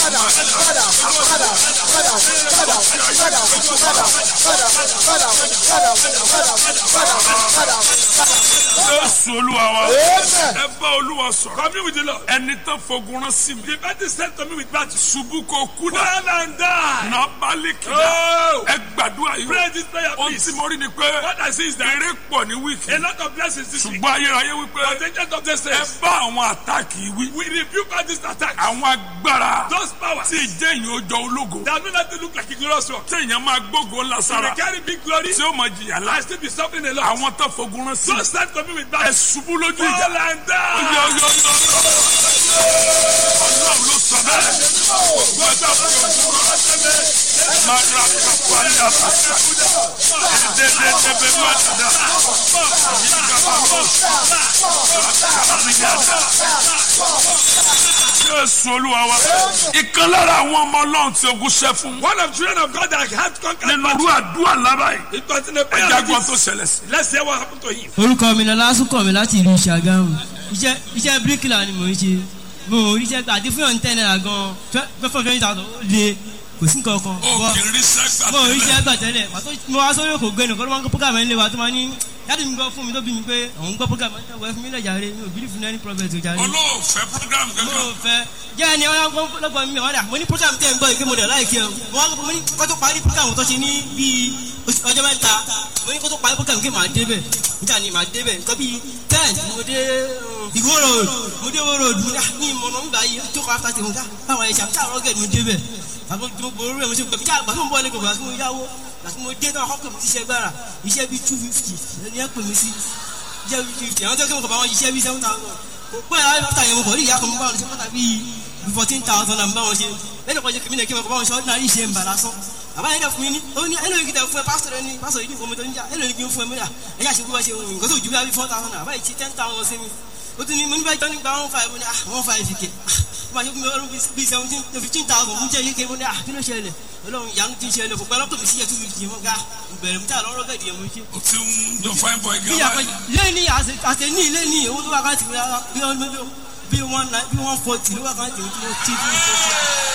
Jésù olúwa wa. Ẹ bá olúwa sọ̀rọ̀. Commune with the Lord. Ẹni tán fogun rán sí mi. The battle sent to me with battle. Ṣubú kò kú dà. Fall and die. Nà bálí kìlá. Oh! Ẹ gbàdúrà yìí. Pray this prayer, Ohun please. tí mo rí ni pé What I see is that eré pọ̀ ní wíìkì. a lot of blessings this week. Ṣùgbọ́n ayérayé wípé But the agent of this ẹ says, bá àwọn àtàkì wí. we rebuke all these attacks. Àwọn agbára Those powers tí ìjẹ́ ìyẹn ó jọ ológo. that do not look like a glorious one. Tí èèyàn máa gbógo ńlá They sára. carry big glory. Tí ó mọ jìyà I lá. still be suffering a lot. Àwọn tán fogun rán sí mi. So stand to me with Ẹ battle. ṣubú lójú Fall ìjà. and die. Yọ yọ yọ yọ. Ọlọ́run ló sọ bẹ́ẹ̀. Gbọ́dọ̀ fi ogun rán. Máa ra kápá ní àbàtà. Ẹ̀ẹ́dẹ́gbẹ̀ẹ́ máa dàda. Jésù olúwa wa. Ìkan lára àwọn ọmọ ọlọ́run tí ogun ṣẹ́ fún. One of children of God that had conquered Nínú irú àdúrà lára yìí. It was in a prayer Ẹja like gbọ́n tó this. ṣẹlẹ̀ sí. Let's hear what happened to him. orúkọ mi lọlá súnkànmí láti ìlú ṣàgámù iṣẹ́ iṣẹ́ bíríkìlà ni mò ń ṣe mo ò ríṣẹ́ gbà àti fúnyàn tẹ́ náírà gan fẹ́ fún twenty thousand ó le kò sí nǹkan kan Ó kì í rí sẹ́gbà mo ò tẹ́lẹ̀. ríṣẹ́ gbà tẹ́lẹ̀ pàtó mo wá sórí òkò gbẹ́nu kọ́ ló máa ń gbọ́ program ẹ̀ ń lé wa tó máa ní yàtọ̀ mi gbọ́ fún mi tó bí mi pé òun gbọ́ program ẹ̀ ń fún mi lẹ̀ jàre mi ò bí fún any prophet ò jàre Olóòfẹ́ program mo kankan. ò fẹ́ jẹ́ ẹni ọ̀yà lọ́gbọ̀n mi ọ̀dà mo ní program tẹ̀ ń gbọ́ ìgbé mo dẹ̀ láìkí ẹ̀ mo wá mo ní kó tó parí program tó ṣe ní bíi oṣù- ọjọ́ mẹ́ta mo ní kó tó parí program kí màá débẹ̀ níta ni màá débẹ̀ nǹkan bíi ten mo dé um, Ìwó road mo dé Ìwó road mo dá ní ìmọ̀nà nígbà yìí tó kọ́ after tèmi ká báwọn ẹ̀ṣẹ̀ àti àwọn ọ̀gẹ̀dẹ̀ mo débẹ̀ àbọ̀ mo borí rẹ̀ mo ṣe gbẹ̀mí àgbà tó ń bọ̀ lẹ́kọ̀ọ́ àti mo yáwó àti mo dé náà ọkọ̀ mi ti ṣe gbára iṣẹ́ bíi two fifty ẹni ẹ̀ pè mí sí iṣẹ́ bíi fifty àwọn tó kí mo kọ̀ bá wọn iṣẹ́ bíi seven thousand kò pẹ́ láti àyẹ̀wò kọ̀ rí ìyá kan mo bá wọn ṣe pátá bíi fourteen thousand and bá wọn ṣe lẹ́nu kan ṣe kìmí náà kí mo kọ̀ bá wọn ṣe ordinary iṣẹ́ ń bà lásán àbá yẹn dẹ̀ fún mi ní ó ní ẹnu yìí kìtẹ̀ fún ẹ pásítọ̀ rẹ ní pásítọ̀ yìí ní nǹkan mi tó ń jà ẹnu yìí kì í fún ẹ mẹ́ta ẹ yà ṣe bí wọ́n ṣe wọ̀nyí nǹkan tó ju bí i four thousand àbá yìí ti ten thousand sí mi ó tún ní mo ní bá jọ́ nígbà one five mo ní ah one five kè ah ó máa ṣe fún mi ọdún bíi seventeen fifteen thousand mo jẹ́ yíké mo ní ah kí ló ṣẹlẹ̀ ọlọ́run ìyanu ti ṣẹlẹ̀ fún pẹ́lú ọkùnrin sí ẹ̀ two fifty mo ga bẹ̀rẹ̀ mi tí àlọ́ rọ́gẹ̀dì ẹ̀ mo ṣe O ti ń jọ fine boy bí gan yàtọ̀ báyìí. lẹ́ni àtẹ̀ní lẹ́ni owó tó wà ká tìmí rárá bí wọ́n bí wọ́n bí wọ́n forty ló wà ká tìmí tí mo ti bí mo ti